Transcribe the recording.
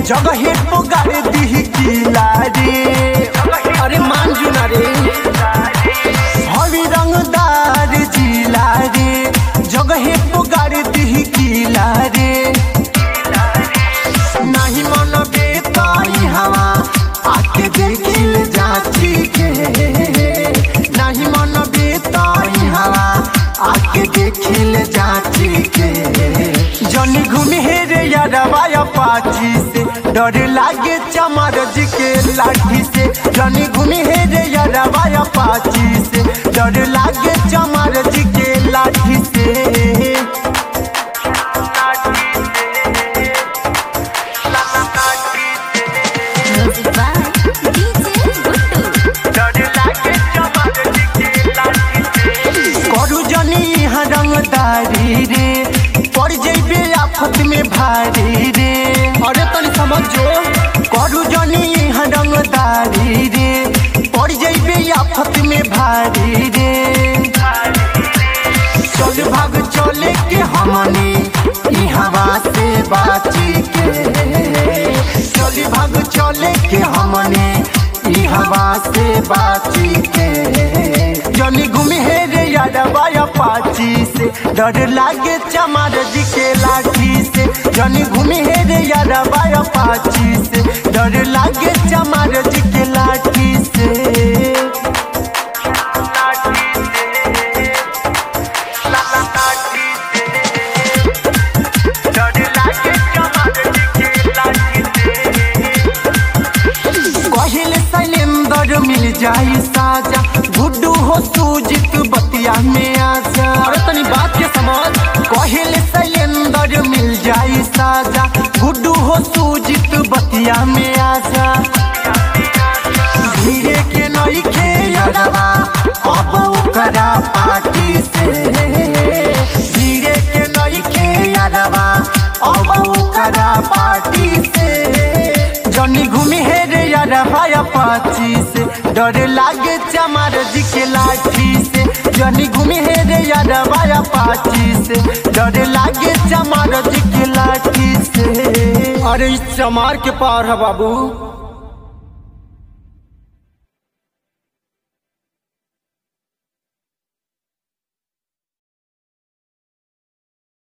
जगहे पुगार दी किला रे अरे मान जू ना रे हरी रंगदार जिला रे जगहे पुगार दी किला रे नहीं मन बेताई हवा आके देखिल जाची के नहीं मन बेताई हवा आके देखिल जाची के जनी घूमी हे रे यारवा पाची से डर लागे चमार जी के लाठी से जनी घूमी हे रे यारवा पाची से डर लागे चमार जी के लाठी से Music by DJ Guttu. करू जनी यहाँ रंगदारी रे पड़ जैबे आफत में भारी रे अरे तनी समझ जो करू जनी यहाँ रंगदारी रे पड़ जैबे आफत में भारी रे चल भाग चले के हमनी ई हवा से बाची के चल भाग चले के हमनी ई हवा से बाची के जनी घूमी हे रे यादवा पाची से डर लागे चमार जी के लाठी से जनी घूमी हे रे यादवा पाची से डर लागे चमार जी के लाठी से कहिले शैलेंद्र मिल जाई साजा गुड्डू हो सूजित बतिया में आजा अरे तनी बात के समझ कहिले शैलेंद्र मिल जाई साजा गुड्डू हो सूजित बतिया में आजा धीरे के नई खे अरवा अब ओकरा पार्टी से धीरे के नई खे अरवा अब ओकरा पार्टी से जनी घूमी हे रे अरवा पाची से डर लागे चमार जी के लाठी से जनी घूमी हे रे अरवा पाची से डर लागे चमार जी के लाठी से अरे इस चमार के पार है बाबू